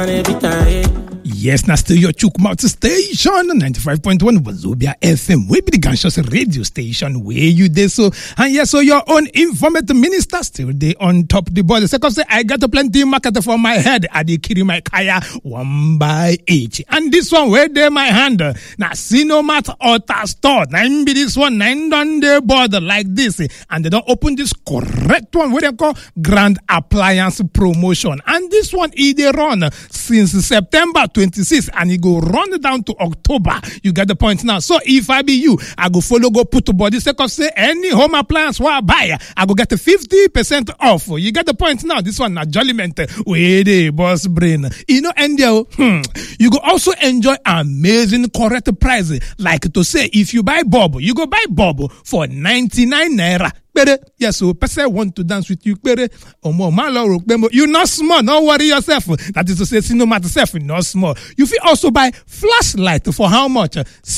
Yes, now still your Chukmouth station, 95.1 Wazobia FM. We be the conscious radio station where you dey so. And yes, so your own informative minister still dey on top the board. The second say, I got a plenty market for my head. I dey carry my kaya one by each. And this one, where dey my hand? Now, Sinomat Altar Store. Now, be this one, nine done the board like this. And they don't open this correct one, where they call Grand Appliance Promotion. And this one, e dey run since September 26 and it go run down to October. You get the point now. So if I be you, I go follow go put to body second say any home appliance where I buy, I go get a 50% off. You get the point now. This one na jolliment with the boss brain. You know, and there, hmm, you go also enjoy amazing correct price. Like to say, if you buy Bob, you go buy Bob for 99 naira. Pere, yes, so person want to dance with you. Pere, omo, man, lo, ro, mo. you not small. Don't worry yourself. That is to say, no matter self, not small. You fit also buy flashlight for how much?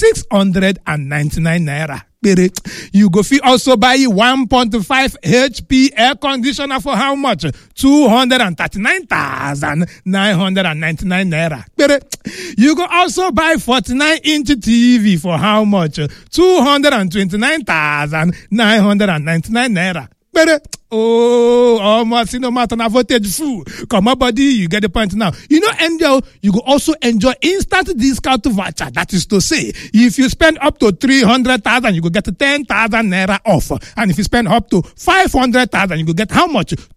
699 naira. Pere. You go fit also buy 1.5 HP air conditioner for how much? 239,999 naira. Pere. You go also buy 49 inch TV for how much? 229,999 naira. Pere. Oh, almost no matter na voltage full. Come on, body, you get the point now. You know, Angel, you go also enjoy instant discount voucher. That is to say, if you spend up to 300,000, you go get 10,000 naira off. And if you spend up to 500,000, you go get how much?